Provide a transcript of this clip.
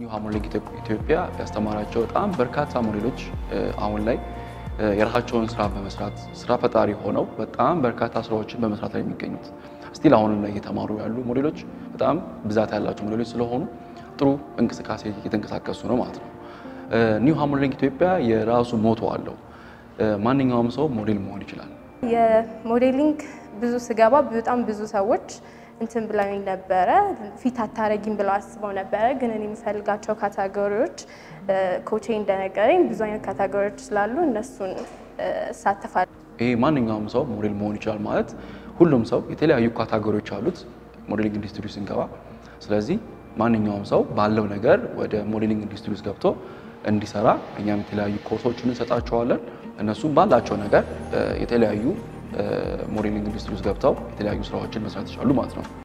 ኒው ሃርሞኒክ ኢትዮጵያ ያስተማራቸው በጣም በርካታ ሞዴሎች አሁን ላይ የራሳቸውን ስራ በመስራት ስራ ፈጣሪ ሆነው በጣም በርካታ ስራዎችን በመስራት ላይ የሚገኙት ስቲል አሁንም ላይ እየተማሩ ያሉ ሞዴሎች በጣም ብዛት ያላቸው ሞዴሎች ስለሆኑ ጥሩ እንቅስቃሴ እየተንቀሳቀሱ ነው ማለት ነው። ኒው ሃርሞኒክ ኢትዮጵያ የራሱ ሞቶ አለው። ማንኛውም ሰው ሞዴል መሆን ይችላል። የሞዴሊንግ ብዙ ስገባ በጣም ብዙ ሰዎች እንትን ብለውኝ ነበረ። ፊት አታረጊም ብለው አስበው ነበረ። ግን እኔ የምፈልጋቸው ካታጎሪዎች ኮቼ እንደነገረኝ ብዙ አይነት ካታጎሪዎች ስላሉ እነሱን እሳተፋለሁ። ይሄ ማንኛውም ሰው ሞዴል መሆን ይችላል ማለት ሁሉም ሰው የተለያዩ ካታጎሪዎች አሉት ሞዴሊንግ ኢንዱስትሪ ስንገባ። ስለዚህ ማንኛውም ሰው ባለው ነገር ወደ ሞዴሊንግ ኢንዱስትሪ ውስጥ ገብቶ እንዲሰራ እኛም የተለያዩ ኮርሶችን እንሰጣቸዋለን። እነሱም ባላቸው ነገር የተለያዩ ሞዴሊንግ ኢንዱስትሪ ውስጥ ገብተው የተለያዩ ስራዎችን መስራት ይችላሉ ማለት ነው።